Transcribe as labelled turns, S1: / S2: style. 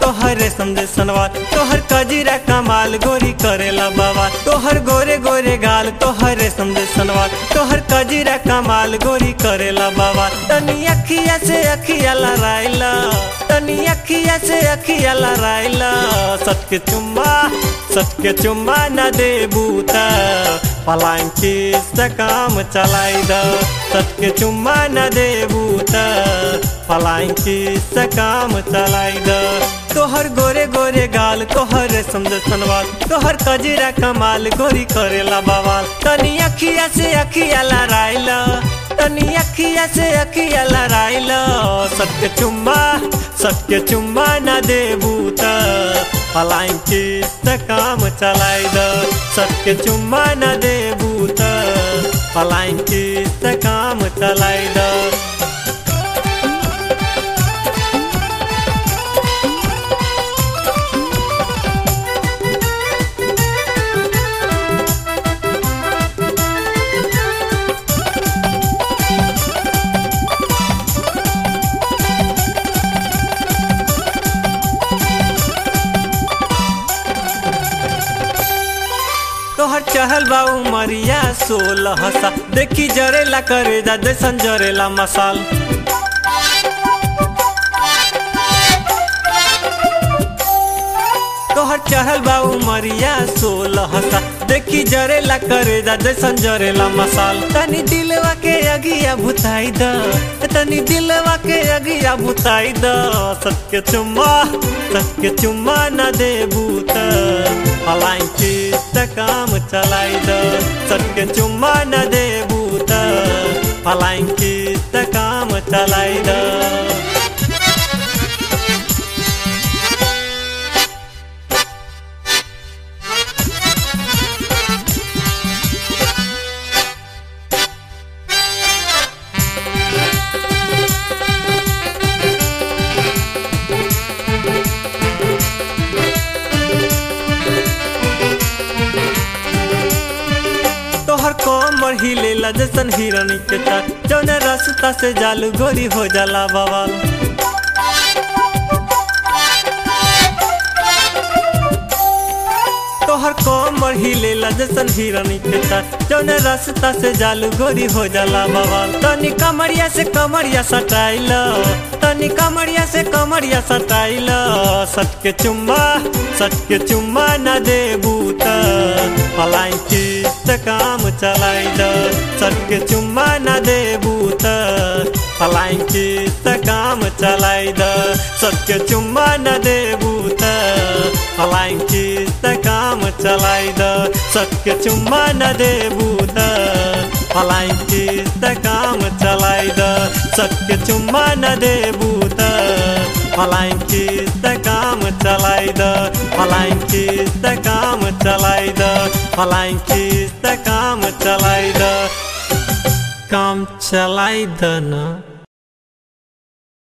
S1: तोहर रेशम दे सनवार तोहर कजीरा कमाल गोरी करेला बाबा तोहर गोरे गोरे गाल तोहर रेशम दे सनवार तोहर कजीरा कमाल गोरी करेला बाबा तनी अखिया से अखिया लड़ाइला तनी अखिया से अखिया लड़ाइला सटके चुम्मा सटके चुम्मा न दे बूता पलाइन से काम चलाई द सटके चुम्मा न दे बूता पलाइन से काम चलाई द तोहर गोरे गोरे गाल तोहर रेशम दे सनवाल तोहर कजीरा कमाल गोरी करेला बवाल तनी अखिया से अखिया लड़ाइला तनी अखिया से अखिया लड़ाइला सत्य चुम्मा सत्य चुम्मा न दे बूता पलाइन से काम चलाई द सत्य चुम्मा न दे बूता पलाइन से काम चलाई द तोहर चहल बा उमरिया सोलह सा देखी जरेला करे जा जैसन जरेला मसाल तोहर चहल बा उमरिया सोलह सा देखी जरेला करे जा जैसन जरेला मसाल तनी दिलवा के अगिया भुताई द तनी दिलवा के अगिया भुताई द सत्य चुम्मा सत्य चुम्मा न दे बूता पलाई से काम चलाई द सत्य चुम्मा न दे बूता पलाई से काम चलाई द तोहर कोमर हिलेला जैसन हिरनी के चाल जौन रास्ता से जालू गोरी हो जाला बवाल तोहर कोमर हिलेला जैसन हिरनी के चाल जौन रास्ता से जालू गोरी हो जाला बवाल तनी कमरिया से कमरिया सटाइल तनी कमरिया से कमरिया सटाइल सटके चुम्मा सटके चुम्मा न दे बूता पलाई से काम चलाई द सटके चुम्मा न दे बूता पलाई से काम चलाई द सटके चुम्मा न दे बूता पलाई से काम चलाई द सटके चुम्मा न दे बूता पलाई से काम चलाई द सटके चुम्मा न दे बूता पलाई से काम चलाई द पलाई से काम चलाई द पलाई से काम चलाई द काम चलाई द ना